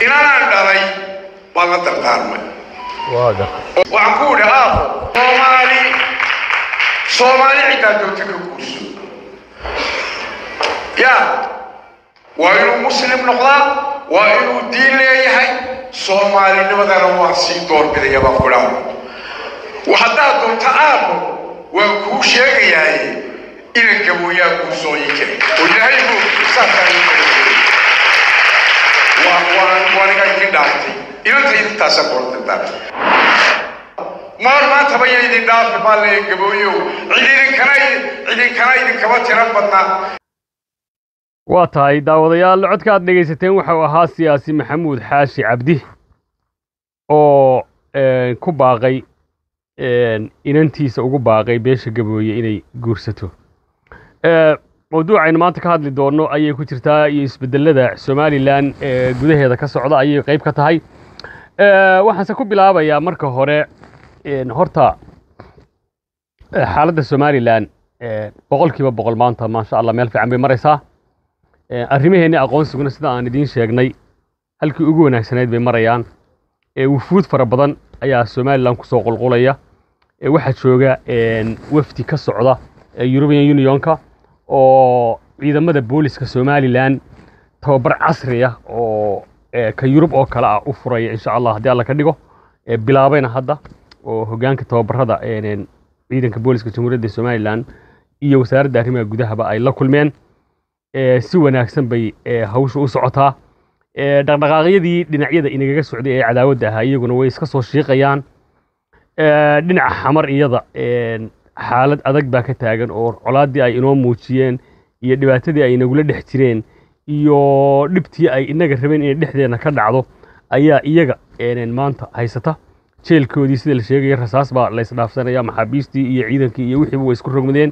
inanaan dhalay baan la dardaarmay waaga waxaan ku idhi aabo soomaali soomaali ciddaa doonta ka guurso ya waa inuu muslim noqdaa waa inuu diin leeyahay soomaalinimadana waa sii doorbidaya baan ku dhaha haddaad doonta aabo waan kuu sheegayaaye inan gabooyaa kuu soo ii jiray oo ilaahay buu saasaan ii kala waa waa waaniga idin dhaaftay inanta idintaasa koortantaa maar maanta ba idin dhaafi baa le gabooyow cid idinkana cid idinkana idinkama tiran badnaa waa tahay daawadayaal codka aad dhegaysateen waxau ahaa siyaasi maxamuud xaashi cabdi oo ku baaqay inantiisa ugu baaqay beesha gabooye inay guursato mawduucaynu maanta ka hadli doonno ayay ku jirtaa iyo isbedelada somalilan ee gudaheeda ka socda ayay qayb ka tahay waxaanse ku bilaabayaa marka hore horta xaaladda somalilan boqolkiiba boqol maanta maasha allah meel fiican bay maraysaa arrimaheenni aqoonsiguna sida aan idiin sheegnay halkii ugu wanaagsanayd bay marayaan wufuud fara badan ayaa somalilan kusoo qulqulaya waxaa jooga wafdi ka socda european unionka oo ciidamada booliska somalilan tababar casri ah oo ka yurub oo kale ah u furaya insha allah haddii alla ka dhigo bilaabayna hadda oo hogaanka tababarada ciidanka booliska jamhuuriyadda somalilan iyo wasaaradda arrimaha gudahaba ay la kulmeen si wanaagsan bay hawsha u socotaa dhaqdhaqaaqyadii dhinacyada inagaga socday ee cadaawadda ahaa iyaguna way iska soo shiiqayaan dhinaca xamar iyada xaalad adag baa ka taagan oo colaaddii ay inoo muujiyeen iyo dhibaatadii ay inagula dhex jireen iyo dhibtii ay inaga rabeen inay dhexdeenna ka dhacdo ayaa iyaga maanta haysata jeelkoodii sida la sheegaya rasaas baa laysdhaafsanaya maxaabiistii iyo ciidankii iyo wixiiba way isku rogmadeen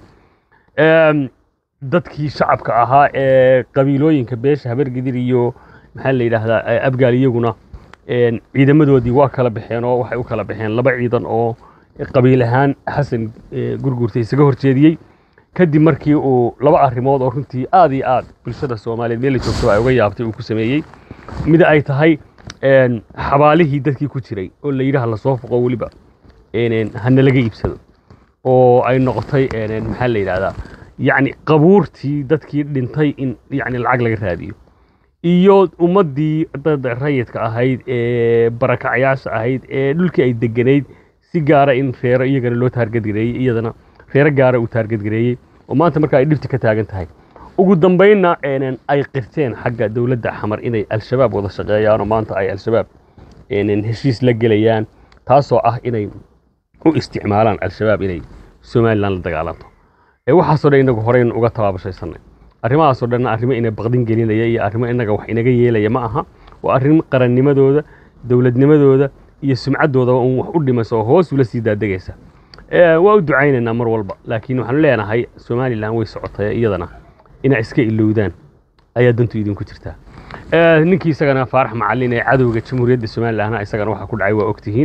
dadkii shacabka ahaa ee qabiilooyinka beesha habargidir iyo maxaa la yidhaahdaa abgaal iyaguna ciidamadoodii waa kala baxeen oo waxay u kala baxeen laba ciidan oo qabiil ahaan xasan gurgurta isaga horjeediyey kadib markii uu laba arrimood oo runtii aad iyo aad bulshada soomaaliyeed meel la joogto ay uga yaabtay uu ku sameeyey mid ay tahay xabaalihii dadkii ku jiray oo la yidhaha lasoo foqo weliba hana laga iibsado oo ay noqotay maxaa la yidhahdaa yacni qabuurtii dadkii dhintay in yacni lacag laga raadiyo iyo ummaddii dad rayidka ahayd ee barakacayaasha ahayd ee dhulkii ay deganayd si gaara in reero iyagana loo taargadgareeyey iyadana reero gaara uu taargadgareeyey oo maanta marka ay dhibti ka taagan tahay ugu dambaynna ay qirteen xagga dowladda xamar inay al-shabaab wada shaqeeyaan oo maanta ay al-shabaab heshiis la gelayaan taasoo ah inay u isticmaalaan al-shabaab inay somalilan la dagaalanto waxaasoo dhan inagu horeynu uga tabaabashaysanay arrimahaasoo dhanna arrimo ina baqdin gelinaya iyo arrimo inaga wax inaga yeelaya ma aha waa arrin qarannimadooda dowladnimadooda iyo sumcaddooda un wax u dhimaysa oo hoos ula sii daadegaysa waa u ducaynaynaa mar walba laakiin waxaanu leenahay somalilan way socotay iyadana inay iska ilowdaan ayaa dantu idinku jirtaa ninkii isagana faarax macalin ee cadowga jamhuuriyadda somalilanna isagana waxa ku dhacay waa ogtihiin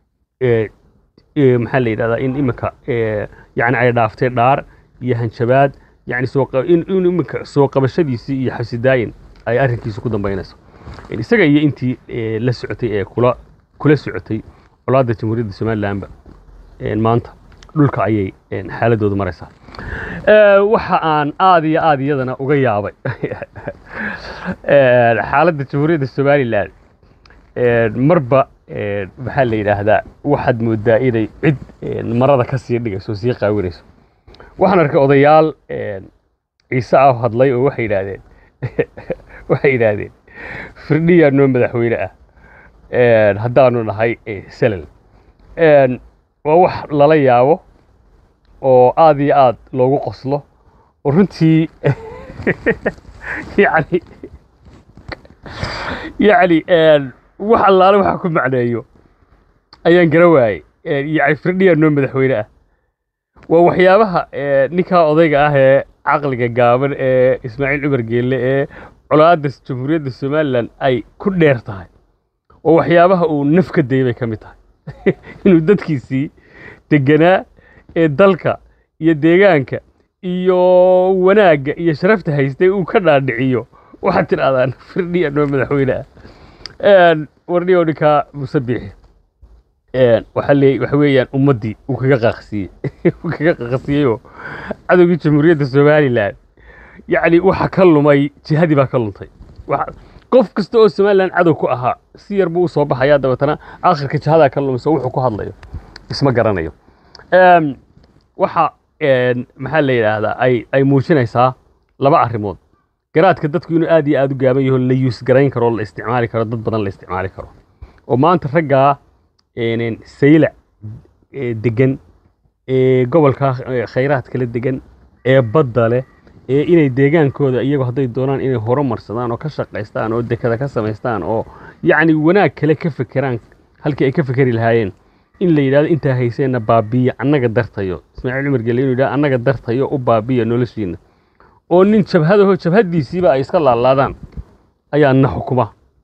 maxaa la yidhahdaa in iminka yani ay dhaaftay dhaar iyo hanjabaad yani in iminka soo qabashadiisii iyo xabsidaayin ay arrinkiisa ku dambaynayso isaga iyo intii la socotay ee kula kula socotay colaadda jamhuuriyadda somalilanba maanta dhulka ayay xaaladoodu maraysaa waxa aan aad iyo aad iyadana uga yaabay xaaladda jamhuuriyadda somalilan marba maxaa la yidhaahdaa waxaad moodaa inay cid marada ka sii dhigayso sii qaawinayso waxaan arkay odayaal ciise ah hadlay oo waxay yidhaahdeen waxay yidhaahdeen firdhiyaa noo madaxweyne ah haddaanu nahay selal waa wax lala yaabo oo aad iyo aad loogu qoslo oo runtii yani yani wax allaale waxa ku macneeyo ayaan gara waayey yani firdhiyaa noo madaxweyne ah waa waxyaabaha ninkaa odayga ah ee caqliga gaaban ee ismaaciil cumar geelle ee colaadda jamhuuriyadda somalilan ay ku dheer tahay oo waxyaabaha uu naf ka dayay bay ka mid tahay inuu dadkiisii deganaa ee dalka iyo deegaanka iyo wanaagga iyo sharafta haystay uu ka dhaadhiciyo waxaad tidhahdaan firdhiya noo madaxweyne ah warniyo ninkaa musabix waxaa leey waxa weeyaan ummaddii uu kaga qaaqsiiyey uu kaga qaaqsiiyeyoo cadowgii jamhuuriyadda somalilan yacni waxa ka lumay jihadii baa ka luntay Waxa- qof kasta oo somalilan cadow ku ahaa si yar buu usoo baxayaa dabeetana aakhirka jihadaa ka lumayso wuxuu ku hadlayo isma garanayo Em, waxa en, maxaa la yidhaahdaa ay ay muujinaysaa laba arrimood garaadka dadku inuu aad iyo aad u gaaban yaho la yuus garayn karo la isticmaali karo dad badan la isticmaali karo oo maanta raggaa en, saylac ee degan ee gobolka eh, khayraadka la degan ee badda leh ee inay deegaankooda iyagu hadday doonaan inay horumarsadaan oo ka shaqaystaan oo dekada ka samaystaan oo yacni wanaag kale ka fekeraan halkii ay ka fekeri lahaayeen in la yidhahdo intaa hayseenna baabiya annaga dartayo ismaaciil cumar gelle inuu yidhahdo annaga dartayo u baabiya noloshiina oo nin jabhadaho jabhaddiisiiba ay iska laalaadaan ayaa na xukuma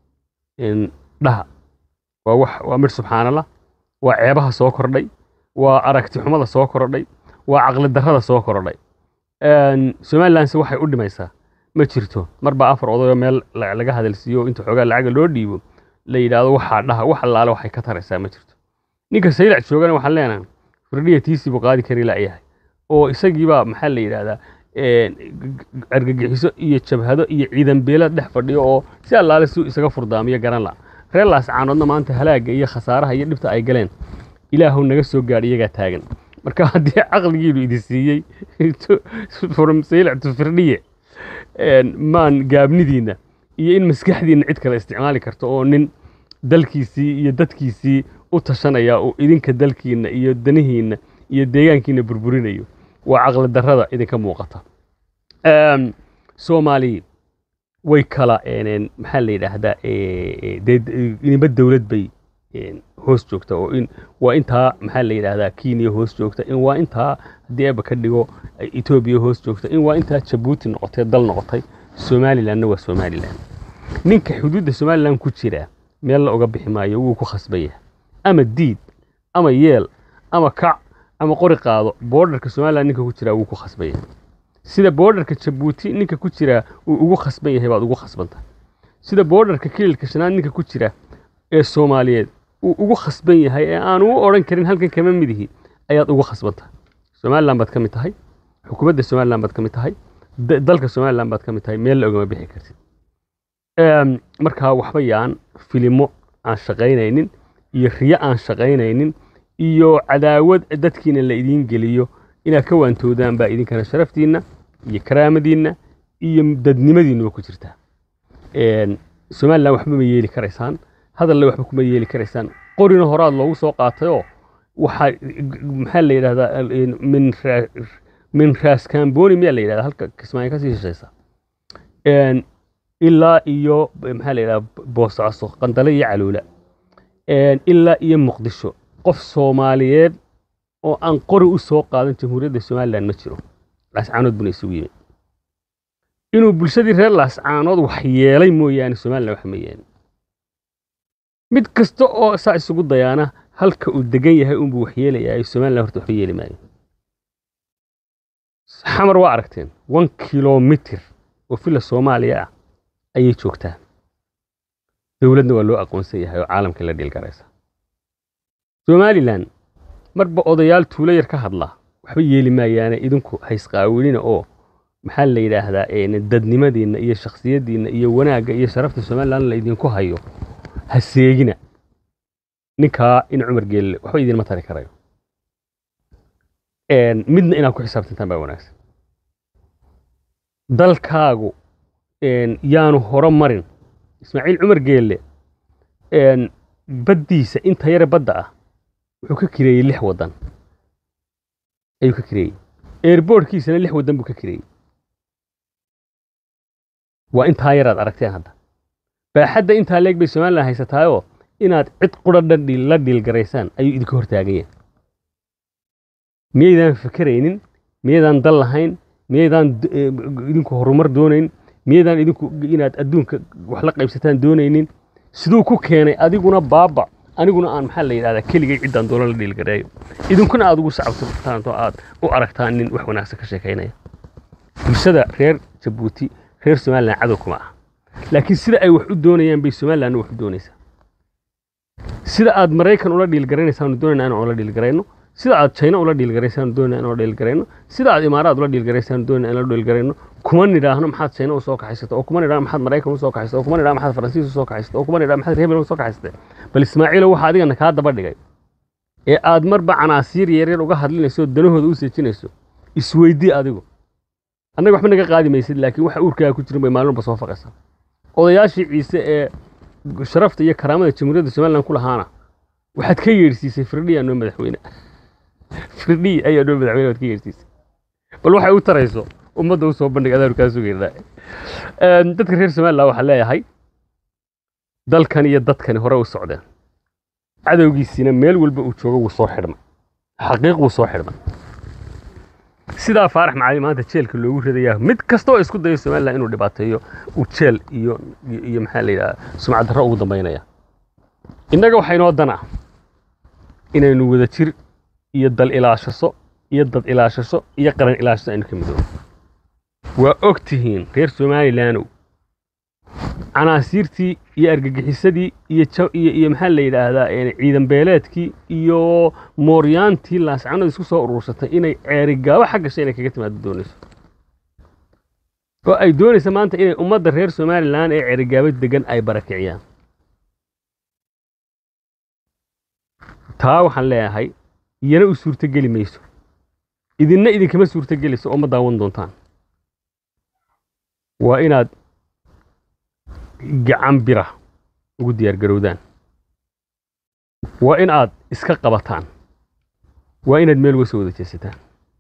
in dhaha waa wax waa midh subxaanallah waa ceebaha soo kordhay waa aragti xumada soo kordhay waa caqli darrada soo kordhay Een, somalilandse waxay u dhimaysaa ma jirto marba afar odayoo meel la- laga hadalsiiyo oo inta xoogaa lacaga loo dhiibo la yidhaahdo waxaa dhaha wax allaale waxay ka taraysaa ma jirto ninka saylac joogana waxaan leenahay firdhiya tiisii buu qaadi kari la'yahay oo isagiibaa maxaa la yidhaahdaa een, g- g- argagixiso iyo jabhado iyo ciidan beelad dhex fadhiyo oo si allaale si isaga furdaamiyo garan la reer laascaanoodna maanta halaagga iyo khasaaraha iyo dhibta ay galeen ilaahu naga soo gaadh iyagaa taagan marka haddii caqligiinu idin siiyey from saylac to firdhiye een, maan gaabnidiinna iyo in maskaxdiinna cid kale isticmaali karto oo nin dalkiisii iyo dadkiisii u tashanaya oo idinka dalkiinna iyo danihiinna iyo deegaankiinna burburinayo waa caqli darrada idinka muuqata Em, soomaali way kala een, maxaa la yidhaahdaa eh, eh, dee d- inaba dowlad bay een, hoos joogta oo in waa intaa maxaa la yidhaahdaa kenya hoos joogta in waa intaa haddii eeba ka dhigo ay etoobiya hoos joogta in waa intaa jabuuti noqotay dal noqotay somalilandna waa somaliland ninka xuduudda somaliland ku jira meel la uga bixi maayo wuu ku khasbaya ama diid ama yeel ama kac ama qori qaado boordarka somaliland ninka ku jira wuu ku khasbaya sida boordarka jabuuti ninka ku jira uu ugu khasban yahay baad ugu khasbanta sida boordarka kililka shanaad ninka ku jira ee soomaaliyeed uu ugu khasban yahay ee aanu u odhan karin halkan kama midihi ayaad ugu khasbanta somaliland baad ka mid tahay xukuumadda somaliland baad ka mid tahay da- dalka somaliland baad ka mid tahay meel la ogama bixi kartid Em, markaa waxba yaan filimo aan shaqaynaynin iyo riyo aan shaqaynaynin iyo cadaawad dadkiina la idiin geliyo inaad ka waantoodaan baa idinkana sharaftiinna iyo karaamadiinna iyo dadnimadiinnuba ku jirtaa Een, somaliland waxba ma yeeli karaysaan hadalle waxba kuma yeeli karaysaan qorina horaad loogu soo qaatayoo waxaa maxaa la yidhahdaa een, min ra- min raas kamboni miyaa la yidhahdaa halka kismaayo kasii shishaysa Een, ilaa iyo maxaa la yidhahdaa boosaaso qandale iyo caluula Een, ilaa iyo muqdisho qof soomaaliyeed oo aan qori u soo qaadan jamhuuriyadda somaliland ma jiro laascaanood buna isugu yimi inuu bulshadii reer laascaanood wax yeelay mooyaane somaliland wax ma yeelin mid kasta oo saa isugu dayaana halka uu degan yahay unbuu wax yeelayaa somaliland horta waxba yeeli maayo xamar waa aragteen one kilomitir oo fila soomaaliya ah ayay joogtaa dowladna waa loo aqoonsan yahay oo caalamka la dhiilgaraysa somalilan marba odayaal tuulo yar ka hadla waxba yeeli maayaane idinku haysqaawinina oo maxaa la yidhaahdaa een, dadnimadiinna iyo shakhsiyaddiinna iyo wanaagga iyo sharafta somalilan la idinku hayo ha seegina ninkaa in cumar geelle waxba idinma tari karayo Een, midna inaad ku xisaabtantaan baa wanaagsan dalkaagu een, yaanu horo marin ismaaciil cumar geelle een, baddiisa inta yare badda ah wuxuu ka kireeyey lix waddan ayuu ka kireeyey airboortkiisana lix waddan buu ka kireeyey waa intaa yaraad aragteen hadda baaxadda intaa leeg bay somalilan haysataayoo inaad cid qura dhan dhiil- la dhiilgaraysaan ayuu idinka hortaaganyeen miyaydaan fikeraynin miyaydaan dal lahayn miyaydaan d- eh, idinku horumar doonayn miyaydaan idinku inaad adduunka wax la qaybsataan doonaynin siduu ku keenay adiguna baaba aniguna aan maxaa la yidhahdaa keligay ciddaan doola la dhiilgareeyo idinkuna aad ugu sacabtaan oo aad u aragtaan nin wax wanaagsan ka sheekaynaya bulshada reer jabuuti reer somalilan cadow kuma ah laakiin sida ay wax u doonayaan bay somalilandna wax u doonaysaa sida aad maraykan ula dhiilgaraynaysaan doonayna inaan ula dhiilgarayno sida aad china ula dhiilgaraysaan doonayna inaan ula dhiilgarayno sida aad imaaraad ula dhiilgaraysaan doonayna inaan ula dhiilgarayno kuma nidhaahno maxaad china u soo kaxaysata oo kuma nidhaahno maxaad maraykan u soo kaxaysata oo kuma nidhaahno maxaad faransiis u soo kaxaysata oo kuma nidhaahno maxaad reebel u soo kaxaysata bal ismaaciilo waxa adigana kaa daba dhigay ee aad marba canaasiir yaryar uga hadlinayso danahooda u seejinayso isweydii adigu annaga waxba naga qaadi maysid laakiin waxa uurkaaga ku jirin bay maalin walba soo faqaysaa odayaashii ciise ee sharafta iyo karaamada jamhuuriyadda somaliland ku lahaana waxaad ka yeedhsiisay firdhiya noo madaxweyne firdhiy ayaa noo madaxweyne waad ka yeedhsiisay bal waxay u tarayso ummadda u soo bandhig adaanu kaa sugaynaa dadka reer somaliland waxaan leeyahay dalkan iyo dadkani hore u socdeen cadowgiisiina meel walba uu joogo wuu soo xidhmay xaqiiq wuu soo xidhmay sidaa faarax macali maanta jeelka loogu ridayaa mid kastoo isku dayo somaliland inuu dhibaateeyo uu jeel iyo iyo maxaa la yidhaha sumcad darro ugu dambaynaya innaga waxaa inoo dan ah inaynu wada jir iyo dal ilaashaso iyo dad ilaashaso iyo qaran ilaashaso aynu ka midoobo waa og tihiin reer somalilandow canaasiirtii iyo argagixisadii iyo iyo iyo maxaa la yidhaahdaa ciidan beeleedkii iyo mooryaantii laascanadu isku soo urursatay inay ceerigaabo xag gashay inay kaga timaado doonayso oo ay doonaysa maanta inay ummadda reer somalilan ee ceerigaabo degan ay barakiciyaan taa waxaan leeyahay iyana u suurtogeli mayso idinna idinkama suurtogelayso oo ma daawan doontaan waa inaad gacan bira ugu diyaargarowdaan waa in aad iska qabataan waa inaad meel uga soo wada jeesataan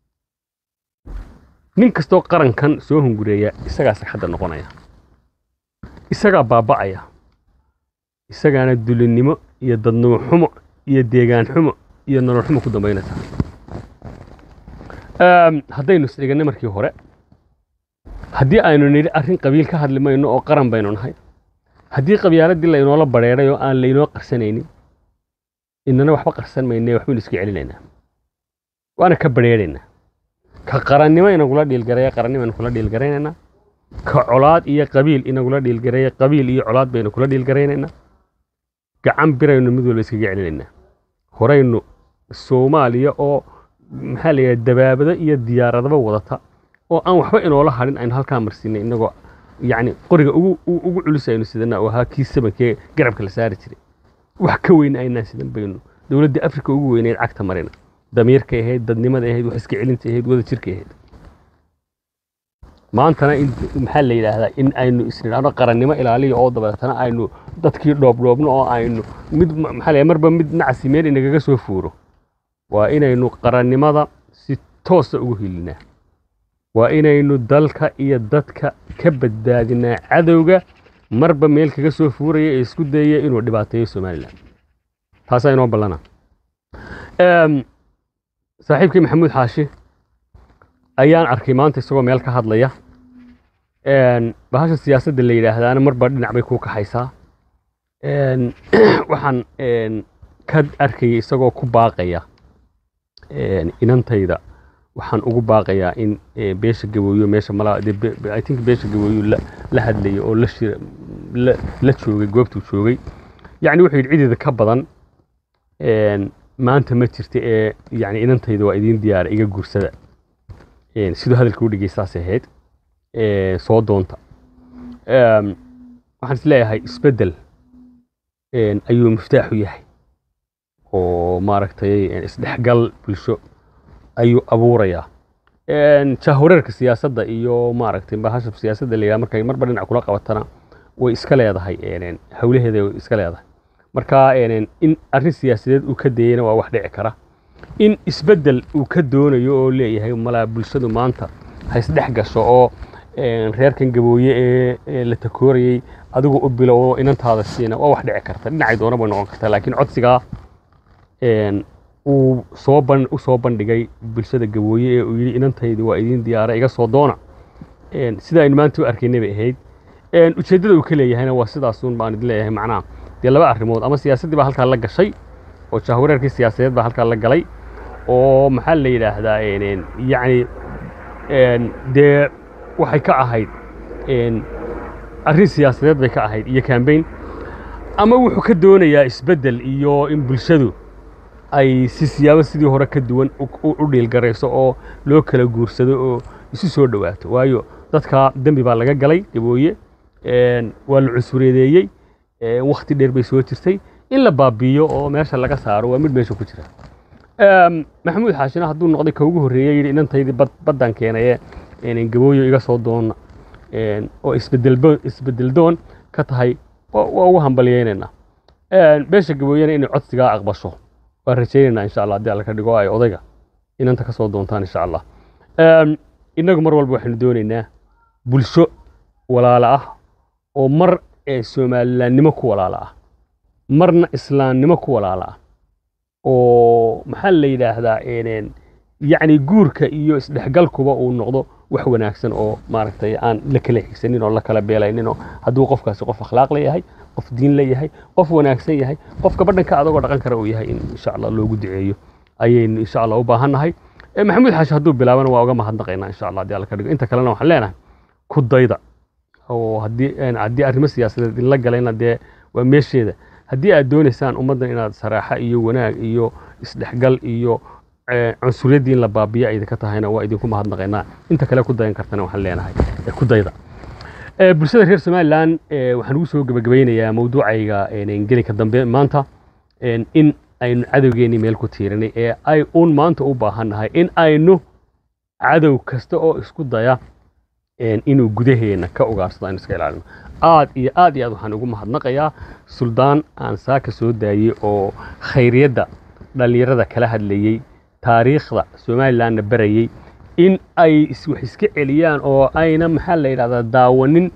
nin kastoo qarankan soo hungureeya isagaa sagxadda noqonaya isagaa baaba'aya isagaana dulinnimo iyo dadnimo xumo iyo deegaan xumo iyo nolol xumo ku dambaynaysa haddaynu isdhiganay markii hore haddii aynu nidhi arrin qabiil ka hadli mayno oo qaran baynu nahay haddii qabyaaladii laynoola badheeray oo aan laynoo qarsanaynin inana waxba qarsan mayne waxbaynu iska celinaynaa waana ka badheeraynaa ka qarannimo inagula dhiilgareeya qarannimo aynu kula dhiilgaraynaynaa ka colaad iyo qabiil inagula dhiilgareeya qabiil iyo colaad baynu kula dhiilgaraynaynaa gacan biraynu mid walba iskaga celinaynaa horaynu soomaaliya oo maxaa la yidhaha dabaabado iyo diyaaradaba wadata oo aan waxba inoola hadhin aynu halkaa marsiinay inagoo yacni qoriga ugu ugu culus aynu sidana oo ahaa kii sabankee garabka la saari jiray wax ka weyn aynaan sidan baynu dowladda afrika ugu weyneyd cagta marina damiirkay ahayd dadnimada ahayd wax iska celinta ahayd wada jirkay ahayd maantana in maxaa la yidhaahdaa in aynu isnidhaahno qarannimo ilaaliya oo dabeetana aynu dadkii dhoobdhoobno oo aynu mid maxaa la marba mid nacsi meel inagaga soo fuuro waa inaynu qarannimada si toosa ugu hilinaa waa inaynu dalka iyo dadka ka badbaadinaa cadowga marba meel kaga soo fuuraya ee isku dayaya inuu dhibaateeyo somalilan taasaa inoo ballana saaxiibkii maxamuud xaashi ayaan arkay maanta isagoo meel ka hadlaya bahasha siyaasadda la yidhaahdaana marba dhinac bay kuu kaxaysaa waxaan ka arkayay isagoo ku baaqaya inantayda waxaan ugu baaqayaa in beesha gabooyo meesha malaa i think beesha gabooyo la hadlayay oo la shir la joogay goobtuu joogay yacni wuxuu yidhi cideeda ka badan maanta ma jirta ee yacni inantayda waa idiin diyaara iga guursada siduu hadalka u dhigay saas ahayd soo doonta waxaan is leeyahay isbeddel ayuu miftaaxu yahay oo maaragtay isdhexgal bulsho ayuu abuurayaa jahwareerka siyaasadda iyo maaragtay bahasha siyaasadda la yidhaha markay marba dhinac kula qabatana way iska leedahay hawlaheeda way iska leedahay marka in arrin siyaasadeed uu ka dayeyna waa wax dhici kara in isbeddel uu ka doonayo oo leeyahay malaa bulshadu maanta ha isdhex gasho oo reerkan gabooye ee la takoorayey adigu u bilo oo inantaada siina waa wax dhici karta dhinacay doona bay noqon kartaa laakiin codsigaa uu soo ban u soo bandhigay bulshada gabooye ee uu yidhi inantaydi waa idiin diyaara iga soo doona sida aynu maanta u arkaynay bay ahayd ujeeddada uu ka leeyahayna waa sidaasun baan idin leeyahay macnaha dee laba arrimood ama siyaasaddii baa halkaa la gashay oo jahwareerkii siyaasadeed baa halkaa la galay oo maxaa la yidhaahdaa yacni dee waxay ka ahayd arrin siyaasadeed bay ka ahayd iyo kambayn ama wuxuu ka doonayaa isbeddel iyo in bulshadu ay si siyaabo sidii hore ka duwan u dhiilgarayso oo loo kala guursado oo isu soo dhowaato waayo dadka dembi baa laga galay gabooye waa la cusuriyadeeyey wakhti dheer bay soo jirtay in la baabiiyo oo meesha laga saaro waa mid meesha ku jira maxamuud xaashina hadduu noqday ka ugu horreeyey yidhi inantaydii baddan keenaye gabooyo iga soo doona oo isbedel doon ka tahay waa ugu hambalyaynaynaa beesha gabooyena inay codsigaa aqbasho waan rajaynaynaa insha allah haddii alla ka dhigo ay odayga inanta ka soo doontaan insha allah innagu mar walba waxaynu doonaynaa bulsho walaala ah oo mar somalilaannimo ku walaala ah marna islaamnimo ku walaala ah oo maxaa la yidhaahdaa yacni guurka iyo isdhexgalkuba uu noqdo wax wanaagsan oo maaragtay aan la kala xigsanin oo la kala beelaynin oo hadduu qofkaasi qof akhlaaq leeyahay qof diin leeyahay qof wanaagsan yahay qof gabadhanka adagoo dhaqan kara uu yahay in insha allah loogu duceeyo ayaynu insha allah u baahannahay maxamuud xaashi hadduu bilaabana waa uga mahadnaqaynaa insha allah haddii alla ka dhigo inta kalena waxaan leenahay ku dayda oo haddii haddii arrimo siyaasadeed in la galayna dee waa meesheeda haddii aad doonaysaan ummaddan inaad saraaxa iyo wanaag iyo isdhexgal iyo cunsuriyadii in la baabiya idinka tahayna waa idinku mahadnaqaynaa inta kale ku dayan kartana waxaan leenahay ku dayda bulshada reer somalilan waxaan ugu soo gebagabaynayaa mawduucayga gelinka dambe maanta in aynu cadowgeennii meel ku tiirinay ee ay uun maanta u baahannahay in aynu cadow kasta oo isku daya inuu gudaheena ka ugaarsado aynu iska ilaalino aad iyo aad iyo aad waxaan ugu mahadnaqayaa suldaan aan saaka soo daayey oo khayriyadda dhallinyarada kala hadlayey taariikhda somalilanna barayey in ay wax iska celiyaan oo ayna maxaa la yidhahdaa daawanin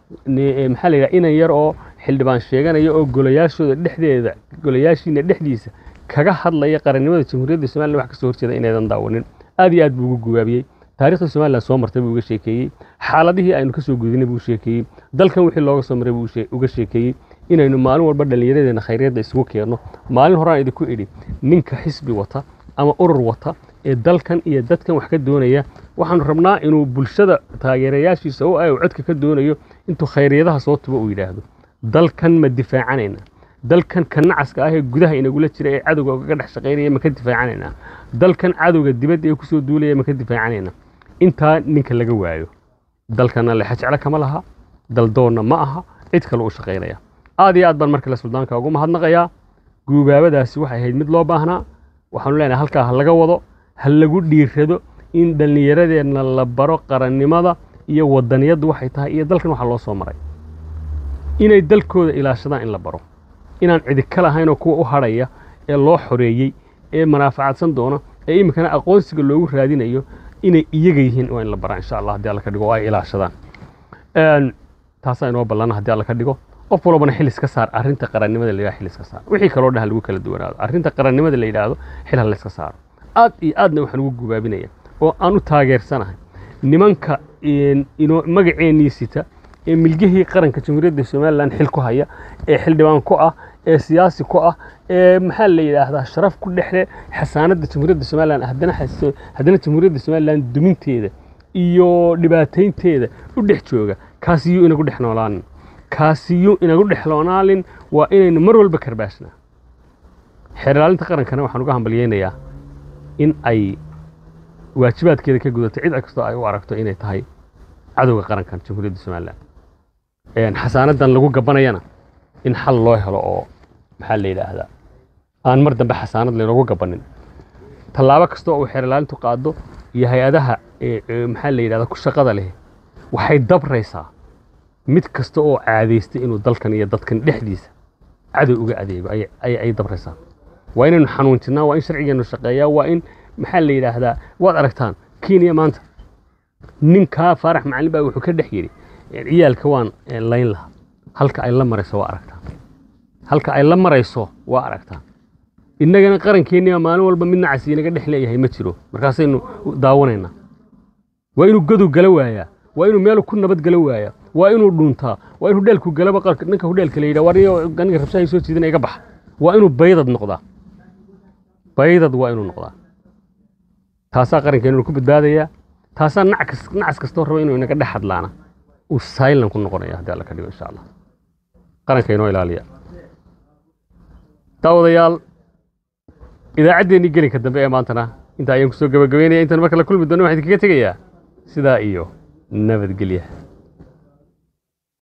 maxaa la yidhahdaa inan yar oo xildhibaan sheeganaya oo golayaashooda dhexdeeda golayaashiina dhexdiisa kaga hadlaya qarannimada jamhuuriyadda somalilan wax kasoo horjeeda inaydan daawanin aad iyo aad buu ugu gubaabiyey taariikhda somalilan soo martay buu uga sheekeeyey xaaladihii aynu kasoo gudinay buu sheekeeyey dalkan wixii looga soo maray buu uga sheekeeyey inaynu maalin walba dhallinyaradeena khayryadda isugu keenno maalin horaan idinku idhi ninka xisbi wata ama urur wata ee dalkan iyo dadkan wax ka doonaya waxaanu rabnaa inuu bulshada taageerayaashiisa oo ay codka ka doonayo intuu khayryadaha soo tubo uu yidhaahdo dalkan ma difaacanayna dalkan ka nacaska ah ee gudaha inagula jira ee cadowga ugaga dhex shaqaynaya ma ka difaacanaynaa dalkan cadowga dibadda ee kusoo duulaya ma ka difaacanayna intaa ninka laga waayo dalkana lexa jeclo kama laha daldoonna ma aha cid kale u shaqaynaya aad iyo aad baan markale suldaanka ugu mahadnaqayaa guubaabadaasi waxay ahayd mid loo baahnaa waxaanu leenahay halkaa ha laga wado ha lagu dhiirado in dhallinyaradeenna la baro qarannimada iyo wadaniyaddu waxay tahay iyo dalkan waxa loo soo maray inay dalkooda ilaashadaan in la baro inaan cidi ka lahaynoo kuwa u hadhaya ee loo xoreeyey ee manaafacadsan doona ee iminkana aqoonsiga loogu raadinayo inay iyaga yihiin waa in la baraa insha allah haddii alla ka dhigo oo ay ilaashadaan taasaa inoo ballana haddii alla ka dhigo qof walbana xil iska saar arrinta qarannimada la yidhahdo xil iska saar wixii kaloo dhan ha lagu kala duwanaado arrinta qarannimada la yidhaahdo xil ha la iska saaro aad iyo aadna waxaan ugu gubaabinaya oo aan u taageersanahay nimanka inoo magaceennii sita ee milgihii qaranka jamhuuriyadda somalilan xil ku haya ee xildhibaan ku ah ee siyaasi ku ah ee maxaa la yidhaahdaa sharaf ku dhexle xasaanadda jamhuuriyadda somalilan haddana haddana jamhuuriyadda somalilan duminteeda iyo dhibaataynteeda u dhex jooga kaasiyuu inagu dhex noolaanin kaasiyuu inagu dhex noolaalin waa inaynu mar walba karbaashnaa xeerlaalinta qarankana waxaan uga hambalyeynayaa in ay waajibaadkeeda ka gudato cid kastoo ay u aragto inay tahay cadowga qarankan jamhuuriyadda somalilan xasaanadan lagu gabanayana in xal loo helo oo maxaa la yidhaahdaa aan mar dambe xasaanad laynoogu gabanin tallaabo kasta oo uu xeerlaalintu qaado iyo hay-adaha maxaa la yidhahdaa ku shaqada leh waxay dabraysaa mid kasta oo caadaystay inuu dalkan iyo dadkan dhexdiisa cadow uga adeego ay dabraysaa waa inaynu xanuunjinnaa waa in sharcigeennu shaqeeyaa waa in maxaa la yidhaahdaa waad aragtaan kenya maanta ninkaa faarax macalin baa wuxuu ka dhex yidhi ciyaalka waan layn lahaa halka ay la marayso waa aragtaan halka ay la marayso waa aragtaan innagana qarankeennii maalin walba mid nacas inaga dhex leeyahay ma jiro markaasaynu daawanaynaa waa inuu godow gala waayaa waa inuu meel ku nabad gala waayaa waa inuu dhuntaa waa in hudheelku galaba ninka hudheelka la yidhaha wariyo aniga rabshahay soo jiidana iga baxa waa inuu baydad noqdaa baydad waa inuu noqdaa taasaa qarankeenu ku badbaadayaa taasaa nacas kastoo raba inuu inaga dhex hadlaana uu silent ku noqonaya haddii alla ka dhigo insha allah qaranka inoo ilaaliya daawadayaal idaacaddeenii gelinka dambe ee maantana inta ayaan kusoo gabagabeynaya intaan marka la kulmi doono waxaan idinkaga tegayaa sidaa iyo nabadgelya